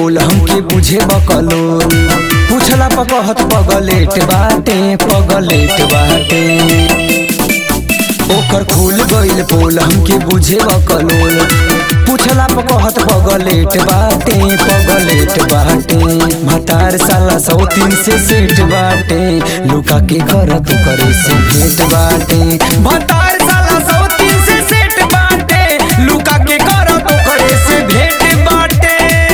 पोल हमके बुझे बकलोल पूछला पकहत पगलेट बाटे पगलेट बाटे ओकर खुल गइल पोल हमके बुझे बकलोल पूछला पकहत पगलेट बाटे पगलेट बाटे भतार साला सौ तीन से सेठ बाटे लुका के करत करे से भेट बाटे भतार साला सौ तीन से सेठ बाटे लुका के करत करे से भेट बाटे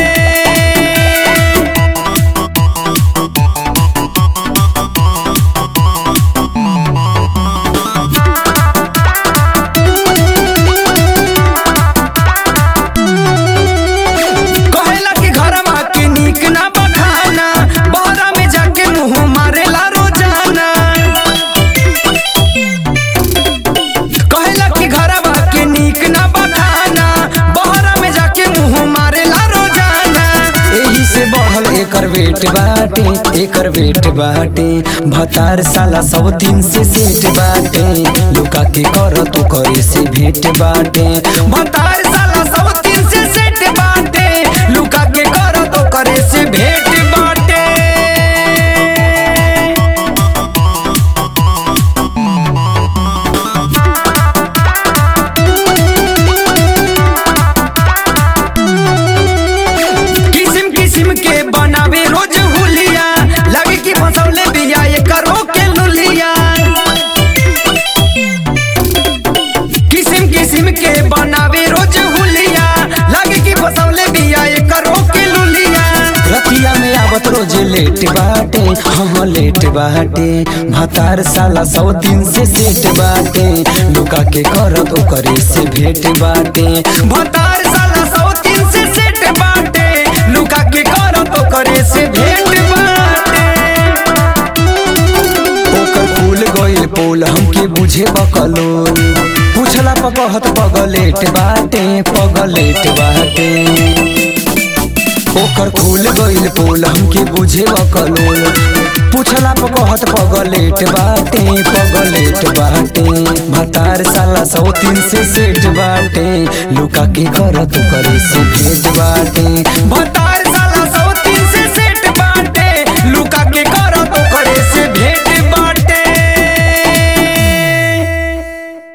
कहेला कि घरमा के नीक ना बखाना बहरा में जाके मुंह मारेला रोजाना कहेला कि घरमा के नीक ना बखाना बहरा में जाके मुंह मारेला रोजाना एही से बढ़ल एकर वेट बाटे एकर वेट बाटे भतार साला सब दिन से सेट बाटे लुका के कर तो करे से भेट बाटे भतार साला सब दिन से सेट बाटे लुका के कर तो करे से भेट बाटे किसिम किसिम के बनावे रोज हुलिया लगे कि फसौले बिया ये करो के लुलिया किसिम किसिम के बनावे रोज हुलिया लगे कि फसौले बिया ये करो के लुलिया रतिया में आवत रोज लेट बाटे हम लेट बाटे भतार साला सौ दिन से सेट बाटे लुका के करत ओकरे से भेट बाटे भतार साला सौ दिन से सेट बाटे लुका के करत ओकरे से भेट बाटे ओकर फूल गइल पोल हमके बुझे बकलोल पूछला पकहत पगलेट बाटे पगलेट बाटे ओकर फूल गइल पोल हमके बुझे बकलोल पूछला पकहत पगलेट बाटे पगलेट बाटे भतार साला सौ तीन से सेठ बाटे लुका के करत करे से भेट बाटे भतार